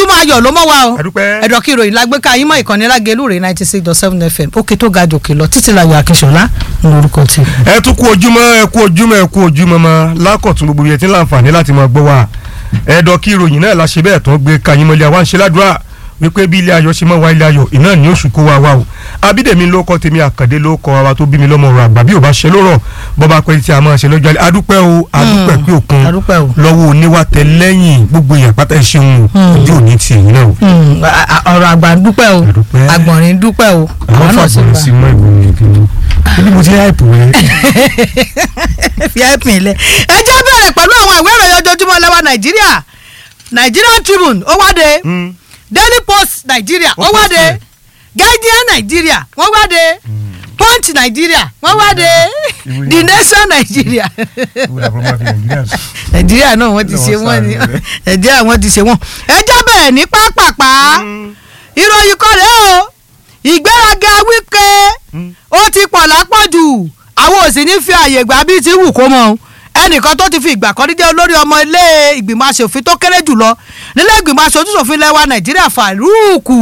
ojúmọ́ ayọ̀ ló mọ́ wa o Àdúpẹ́. ẹ̀dọ̀ kí ìròyìn lágbé ká yín mọ́ ìkànnì lágẹ̀lú rẹ̀ ninety six dot seven fm òkè tó ga jòkè lọ títí láyọ̀ akíṣọlá ní orúkọ tí. ẹ tún kú ojúmọ́ ẹ kú ojúmọ́ ẹ kú ojúmọ́ mọ́ lákọ̀tún gbogbo yẹn tí ń láǹfààní láti máa gbọ́ wa ẹ̀dọ̀ kí ìròyìn náà la ṣe bẹ́ẹ̀ tó ń gbé kayín mọ́lẹ̀ àwa ń ṣe ládùúrà wípé bí ilé ayọ̀ ṣe mọ́ wa ilé ayọ̀ iná ní oṣù kó wa wa o abídèmí ló kọ́ tèmi àkàndé ló kọ́ wa tó bí mi lọ́mọ ọ̀rọ̀ àgbà bí ò bá ṣe lórọ̀ bọ́ba pẹ́ tí a máa ṣe lọ́jọ́ alẹ́ adúpẹ́ o adúpẹ́ pé òkun adúpẹ́ o. lọ́wọ́ oníwà tẹ lẹ́yìn gbogbo èèyàn pátá ẹ ṣeun o ojú òní ti èyí náà o. Hmm, a- a- ọ̀rọ̀ àgbà ń dúpẹ́ o Àdúpẹ́. àgbọ̀nrín ń dúpẹ́ o àwọn àwọn náà sì fàgbọ̀n gbà. sí mọ́ ìgbòho kìíní ibi mo ti háìpù rẹ. fi ẹ̀pìn ilẹ̀ ẹ jẹ́ bẹ̀rẹ̀ pẹ̀lú àwọn ìwé ìròyìn ojoojúmọ́ lẹ́wà nàìjíríà Nigerian Tribune ó wáde Daily Post Nigeria ó Wọ́n post wáde rẹ̀. Guardian Nigeria wọ́n wáde Punch Nigeria wọ́n wáde Ìwé The yẹn. Nation Nigeria nàìjíríà náà wọ́n ti ṣe wọ́n ni nàìjíríà wọ́n ti ṣe wọ́n ẹ jẹ́ bẹ̀rẹ̀ ní pápápá ìròyìn kan rèé o ìgbéraga Wike ó ti pọ̀ lápọ̀jù àwọn ò sì ní fi àyè gbà bí ti wù kó mọ́ o. ẹnìkan tó ti fi ìgbà kan rí jẹ́ olórí ọmọ ilé ìgbìmọ̀ asòfin tó kéré jùlọ nílé ìgbìmọ̀ asojúṣòfin lẹ́wà nàìjíríà Faruku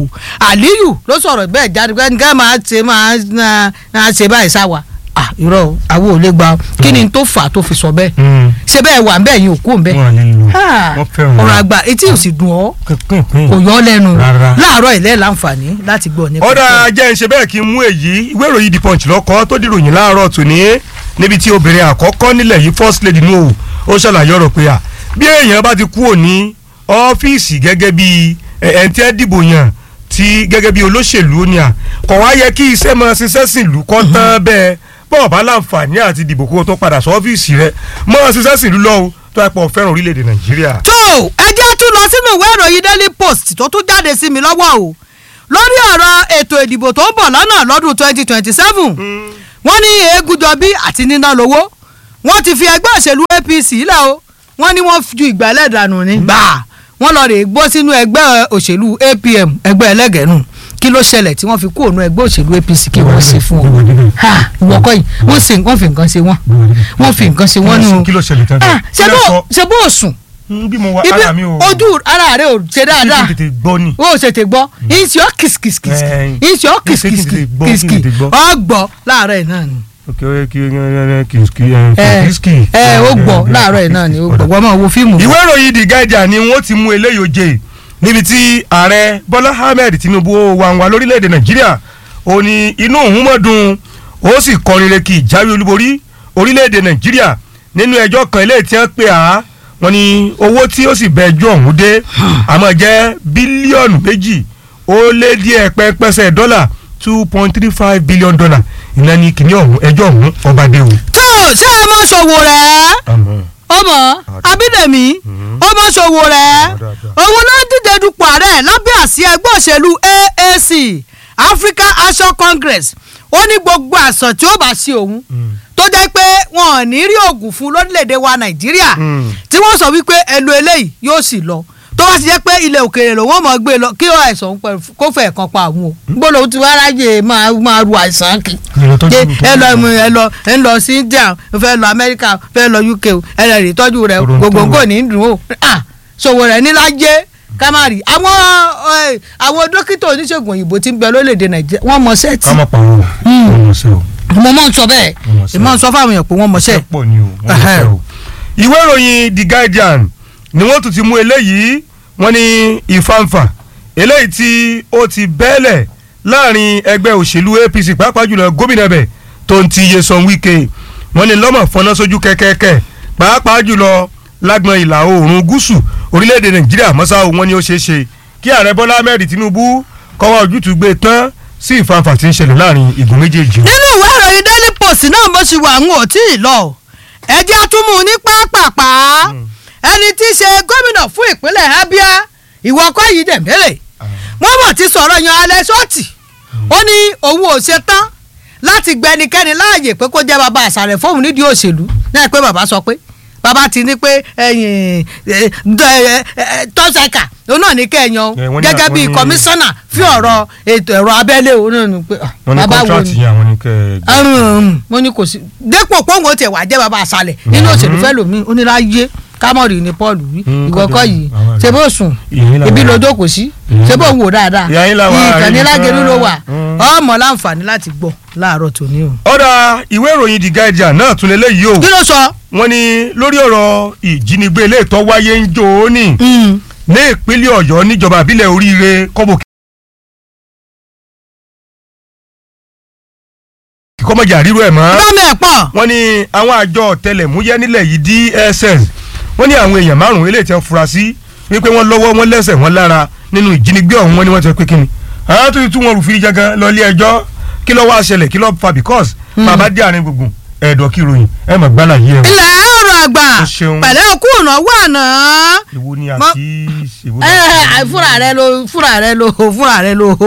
Aliyu ló sọ̀rọ̀ bẹ́ẹ̀ jáde pé nǹkan máa ṣe máa máa ṣe báyìí sáwà ah irọ́ o, àwọn ò lè gba o. kí ni tó fà á tó fi sọ bẹ́ẹ̀ ṣe bẹ́ẹ̀ wà ń bẹ́ẹ̀ yín òkú ń bẹ́ẹ̀ wọn à ní lò Ah, wọn fẹ́ràn ọ̀rọ̀ àgbà etí ò sì dùn ọ́ pínpín. kò yọ ọ́ lẹ́nu Rárá. láàárọ̀ ilẹ̀ láǹfààní láti gbọ́ nípa ọ̀dà jẹ́ ń ṣe bẹ́ẹ̀ kí n mú èyí ìwé ìròyìn the punch lọ́kọ́ tó dìròyìn láàárọ̀ tòní níbi tí obìnrin àkọ́kọ́ nílẹ̀ yìí first lady nù ó ṣàlàyé ọ̀rọ̀ pé à bí èèyàn bá ti kúrò ní ọ́fíìsì gẹ́gẹ́ bí ẹ̀ǹtí ẹ̀ dìbò yàn tí gẹ́gẹ́ bí olóṣèlú ni à kọ̀ wá yẹ kí iṣẹ́ máa ṣiṣẹ́ sìn lù kọ́ tán bẹ́ẹ̀ bọ́ọ̀ bá láǹfààní àti dìbò kó o tó padà sọ ọ́fíìsì rẹ máa ṣiṣẹ́ sìn lù lọ́wọ́ tó ẹ pọ̀ fẹ́ràn orílẹ̀-èdè nàìjíríà. tó ẹ jẹ́ tún lọ sínú ìwé ìròyìn daily post tó tún jáde sí mi lọ́wọ́ o lórí ọ̀rọ̀ ètò ìdìbò tó ń bọ̀ lọ́nà lọ́dún twenty twenty seven wọ́n ní Egúnjọbí àti níná lówó wọ́n ti fi ẹgbẹ́ òṣèlú APC lẹ̀ o wọ́n ní wọ́n ju ìgbàlẹ̀ dànù ní gbà wọ́n lọ rè gbọ́ sínú ẹgbẹ́ òṣèlú APM ẹgbẹ́ ẹlẹ́gẹ̀ẹ́nù kí ló ṣẹlẹ̀ tí wọ́n fi kú òun ẹgbẹ́ òṣèlú APC kí wọ́n ṣe fún ọ ha ìwọ kọ́ yìí wọ́n sì wọ́n fi nǹkan ṣe wọ́n wọ́n fi nǹkan ṣe wọ́n nù kí ló ṣẹlẹ̀ tán Ah, ṣe bó ṣe bó sùn bí mo wá ibi ara mi ò ojú ara rẹ ò ṣe dáadáa kí n tètè gbọ́ ni. o ò ṣètè gbọ́ ìṣe ọ́ kìsìkìsìkìsì Eh, ìṣe ọ́ kí n ṣe kí n tètè gbọ́, kí n kìsìkìsì tètè gbọ́. ọ́ gbọ́ láàárọ̀ ẹ̀ náà ni ok ó yẹ kí kí kí ẹ kí ẹ ó gbọ́ láàárọ̀ ẹ̀ náà ni ó gbọ́ wọ́n máa wo fíìmù. ìwé ìròyìn The Guardian ni wọ́n ti mú eléyìí oje níbi tí ààrẹ Bọ́lá Ahmed Tinubu wà wà lórílẹ̀‐èdè Nàìjíríà ó ní inú òun mọ̀ dùn ó sì kọrin re kí ìjáwé olúborí orílẹ̀‐èdè Nàìjíríà nínú ẹjọ́ kan eléyìí tí wọ́n pè á wọ́n ní owó tí ó sì bẹ ẹjọ́ ọ̀hún dé àmọ́ jẹ́ bílíọ̀nù méjì ó lé díẹ̀ pẹ́pẹ́sẹ̀ dọ́là two point three five billion dollar ìnáni ní kìnìún ọ̀hún ẹjọ́ ọ̀hún ọba dé o. tó ṣé ẹ mọ ṣòwò rẹ̀ àmọ́ ọmọ abídẹ̀mí ọmọ ṣòwò rẹ̀ òun ló ń díje dupò ààrẹ lábẹ́ àsíá ẹgbẹ́ òṣèlú AAC African Action Congress ó ní gbogbo àṣà tí ó bá ṣe òun tó jẹ́ pé wọn ò ní rí oògùn fún lórílẹ̀‐èdè wa Nàìjíríà Mm. tí wọ́n sọ wípé ẹlò eléyìí yóò sì lọ tó bá sì jẹ́ pé ilẹ̀ òkèèrè lòun ò mọ̀ gbé lọ kí ó àìsàn òun pẹ̀lú kó fẹ̀ kan pa àwọn o gbọ́dọ̀ tí wọ́n ráyè máa máa ru àìsàn kì Ìrìn tó ṣe dùn tó ẹ lọ dùn. mú ẹ lọ ẹ ń lọ sí India ẹ fẹ́ lọ Amẹ́ríkà fẹ́ lọ UK o ẹ lọ rí tọ́jú rẹ o Toronto. gbogbo nǹkan ní dùn o ah ṣòwò rẹ nílájẹ kámárì àwọn ẹ, àwọn dókítà oníṣègùn òyìnbó tí ń bẹ lórílẹ̀‐èdè Nàìjíríà wọ́n mọ sẹ́ẹ̀tì ká má pa wọn wọn mọ̀ sí o. mo mọ̀ ń sọ bẹ́ẹ̀ Wọ́n mọ̀ sẹ́ẹ̀. ìmọ̀ ń sọ fáwọn èèyàn pé wọ́n mọ sẹ́ẹ̀ pọ̀ ni o wọ́n mọ̀ sí o. ìwé ìròyìn The Guardian ni wọ́n tún ti mú eléyìí wọ́n ní ìfàǹfà eléyìí tí ó ti bẹ́ẹ̀lẹ̀ láàrin ẹgbẹ́ òṣèlú APC pàápàá jùlọ gómìnà bẹ̀ tó ń ti Nyesom Wike wọ́n ní lọ́mọ̀ fọná sójú kẹ́kẹ́kẹ́ pàápàá jùlọ lágbọn ìlà oòrùn gúúsù orílẹ̀-èdè Nàìjíríà mọ́sá o wọ́n ní ó ṣeé ṣe kí ààrẹ Bọ́lá Ahmed Tinubu kọ́wọ́ ojútùú gbé tán sí ìfàǹfà tí ń ṣẹlẹ̀ láàrin igun méjèèjì. nínú ìwé ìròyìn daily post náà bó ṣe wà ń ò tí ì lọ ẹjẹ́ àtúmù ní pápápá ẹni tí í ṣe gómìnà fún ìpínlẹ̀ Abia ìwọ kọ́ yìí dẹ̀mẹ́rẹ̀ wọ́n mọ̀ ti sọ̀rọ̀ yan alẹ́ sọ́ọ̀tì ó ní òun ò ṣe tán láti gba ẹnikẹ́ni láàyè pé kó jẹ́ bàbá àṣàrẹ̀ fóun nídìí òṣèlú náà pé bàbá sọ pé bàbá ti ní pé ẹ̀yìn tọ́sẹ̀kà òun náà ní kẹ́ẹ̀yàn Eh, wọ́n ní- gẹ́gẹ́ bíi wọ́n ní- kọmíṣánná fún ọ̀rọ̀ ètò ẹ̀rọ abẹ́lé òun náà ní pé ah, wọ́n ní bàbá wo kọ́ńtrátì ni yẹn àwọn ní kẹ́ ẹ àrùn mo ní kò sí dépò pọ́ńgò tẹ̀ wá jẹ́ bàbá àṣàlẹ̀ nínú òṣèlú fẹ́ lómi oníláyé kámọ́rì ni paul wí Mm, ìwọ kọ́ kọ́dọ̀, yìí àwọn ṣé bó sùn ìyẹn làwọn ibi ará. ló jókòó sí Ìyẹn ṣé bó là- ń wò dáadáa Ìyẹn làwọn ará ìkànnì yìí lágẹ̀lú ló wà Mm. ọmọ láǹfààní láti gbọ́ láàárọ̀ tòní o. ọ̀dà ìwé ìròyìn the guardian náà tún lélẹ́yìí o kí ló sọ. wọ́n ní lórí ọ̀rọ̀ ìjínigbé ilé ìtọ́ wáyé ń jò ó nì Mm. ní ìpínlẹ̀ ọ̀yọ́ níjọba àbílẹ̀ oríire kọ́bọ̀ kíkọ́mọ̀jà ríru ẹ̀ mọ́ bá mi ẹ̀ pọ̀. wọ́n ní àwọn àjọ ọ̀tẹlẹ̀múyẹ́ nílẹ̀ yìí DSS wọ́n ní àwọn èèyàn márùn-ún eléyìí tí wọ́n fura sí wípé wọ́n lọ́wọ́ wọn lẹ́sẹ̀ wọn lára nínú ìjínigbé ọ̀hún wọn ni wọ́n ti sọ pé kíni àwọn tó ti tú wọn rù fìrí jangan lọ ilé ẹjọ́ kí ló wá ṣẹlẹ̀ kí ló fa because bàbá dé àárín gbùngbùn ẹ̀dọ̀ kí ròyìn ẹ̀ mọ̀ gbálà yìí ẹ̀ wọ́n. ilẹ̀ ọ̀rọ̀ àgbà O ṣeun. pẹ̀lẹ́ òkú ìnáwó àná. ìwo ni Mọ- àti ìwo ẹ ẹ fúnra rẹ ló fúnra rẹ ló fúnra rẹ ló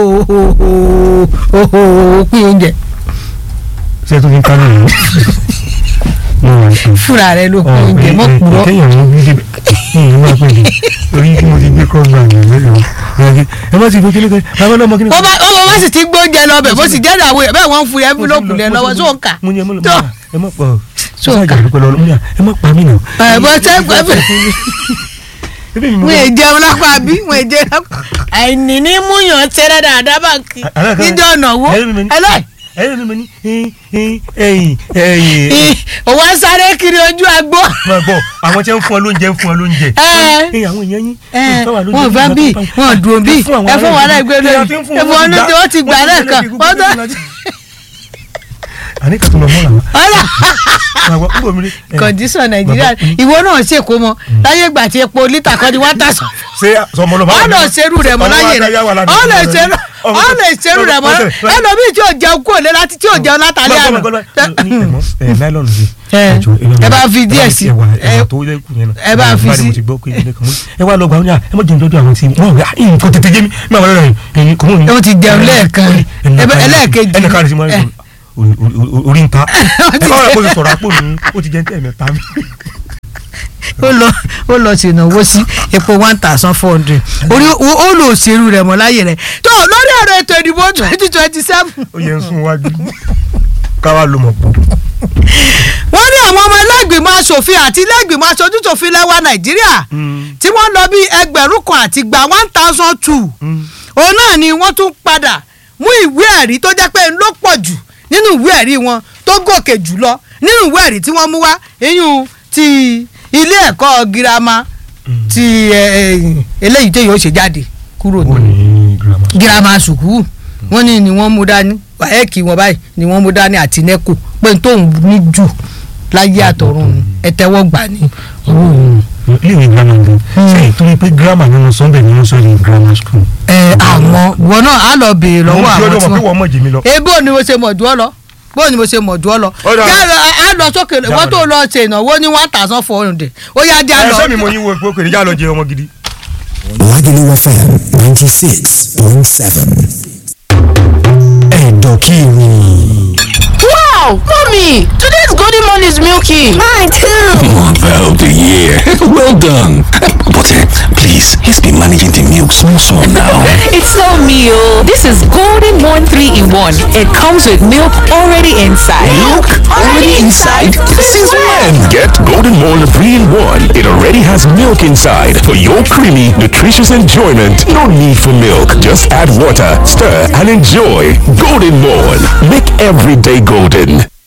pín oúnjẹ ṣe tó fi ń kánú yìí. mo wà ní. fúnra rẹ ló pín oúnjẹ mọ kúrò. kéèyàn mú bí débẹ̀ ní ìlú máa pè mí orí tí mo ti gbé kọ́ gbà yẹn mẹ́rin ẹ má ti gbé kílé kan bàbá náà mọ kíni. ó bá ó bá sì ti gbóúnjẹ lọ bẹ̀ bó sì jẹ́ ìdàwó yẹn bẹ́ẹ̀ wọ́n ń fún yẹn fúlọ́ọ̀kù lẹ lọ́wọ́ sóò kà. mo ní ẹ mọ lọ tó ẹ mọ pọ So sọ ka. àjà lóko lọ mo ní à, ẹ mọ pa mí nà. ẹ bó ṣe ń pẹ́ bẹ́ẹ̀ ebi mi mo wọ́n èjẹ ọlọ́pàá bí wọ́n èjẹ ọlọ́pàá. àìní ní múyàn tẹ́rẹ́ dáadáa bá kí Àlọ́ kan- níjọ́ ọ̀nà wo ẹ̀yin mi ní- ẹlẹ́ ẹ̀yin mi ní ẹ̀yin ẹ̀yin ẹ̀yin òwò ń sáré kiri ojú agbó. máa gbọ́ àwọn tí ń fún ọ lóúnjẹ ń fún ọ lóúnjẹ. Ẹ. ẹ̀yin àwọn èèyàn yín. ẹ tó wà lóúnjẹ wọn fẹ́ bí wọn dùn bí ẹ fún wọn náà gbé lórí ẹ fún wọn ní tí wọ́n ti gbà lẹ́ẹ̀kan wọ́n tó. àní kàtó lọ mọ́ làwọn. ọ̀là àwọn kúrò mi rí. ẹ, kọ̀ǹdíṣọ̀n nàìjíríà ìwọ náà ṣèkó mọ láyé ìgbà tí epo lítà kan ni wọ́n tà sọ. ṣé sọmọlọ bá ọ lọ ṣerú rẹ mọ láyé rẹ ọ lọ ṣerú ọ lọ ṣerú rẹ mọ ẹlòmíì tí ò jẹun kúrò lé láti tí ò jẹun látàlẹ́ àná. náírọ̀nù sí. Ẹ, ẹ bá fi díẹ̀ sí. ẹ tó yẹ kù yẹn náà. ẹ bá fi Báyìí sí. mo ti gbọ́ pé ilé kan mú. ẹ wá lọ gbà wọn ní à ẹ mọ̀ jẹun dọ́dọ̀ àwọn tí wọ́n rẹ̀ ẹ̀ nǹkan tètè yé mi mi àwọn ọ̀rẹ́ rẹ̀ kò mú mi. Wọ́n ti jẹun lẹ́ẹ̀kan. Ẹbẹ- ẹlẹ́ẹ̀kejì. ẹnì kan rẹ̀ sí mọ́ Ẹ. orí ń ta. Wọ́n ẹ ti bá wà jẹ- kó ti sọ̀rọ̀ àpò mi ó ti jẹ́ ní tẹ̀mẹ́ta mi. ó lọ ó lọ ṣènáwó sí epo one thousand four hundred orí ó ó lọ òṣèlú rẹ mọ láyé rẹ tó lórí ọ̀rọ̀ ètò ìdìbò twenty twenty seven ó yẹ ń sún wájú káwá ló mọ̀ pọ̀. wọ́n ní àwọn ọmọ ẹlẹ́gbìmọ̀ asòfin àti ẹlẹ́gbìmọ̀ aṣojútòfin lẹ́wà nàìjíríà tí wọ́n lọ bí ẹgbẹ̀rún kan àti gba one thousand two òun náà ni wọ́n tún padà mú ìwé ẹ̀rí tó jẹ́ pé ń ló pọ̀ jù nínú ìwé ẹ̀rí wọn tó gòkè jù lọ nínú ìwé ẹ̀rí tí wọ́n mú wá iyún ti ilé ẹ̀kọ́ girama ti ẹ, ẹ, eléyìí tó yóò ṣe jáde kúrò ó ní ní girama. girama sùkúù wọ́n ní ni wọ́n mú dání wàhẹ́ẹ̀kì wọn báyìí ni wọ́n mú dání àti nẹ́kù pé n tó ń ní jù láyé àtọ̀run ẹ̀tẹ́wọ́ gbà ní. iléèwé girama gan sẹ́yìn torí pé girama nínú sunday nínú sunday grammar school. ẹ àmọ́ wọn náà á lọ béèrè lọ́wọ́ àwọn mo tí mọ̀ pé wọ́n. wọ́n mọ̀ jì mí lọ. ebo ni mo ṣe mọ̀ jù ọ́ lọ bó ni mo ṣe mọ̀ jù ọ́ lọ. Ó dáa. yálà á lọ sókè wọ́n tó lọ ṣe ìnáwó ní one thousand four hundred ó yá já ẹ lọ. sẹ́mi mo yín wo pé kò ní já lọ jẹ ọmọ gidi. Lagelu FM 96.7. Ẹ̀dọ̀kìrì. Wow, mommy, today's golden morn is milky. Mine too. Mother of the year. Well done. But uh, please, let's be managing the milk small small now. It's so meal. This is golden morn 3 in 1. It comes with milk already inside. Already inside? Since when? Get Golden Morn 3 in 1. It already has milk inside for your creamy, nutritious enjoyment. No need for milk. Just add water, stir, and enjoy. Golden Morn. Make every day golden.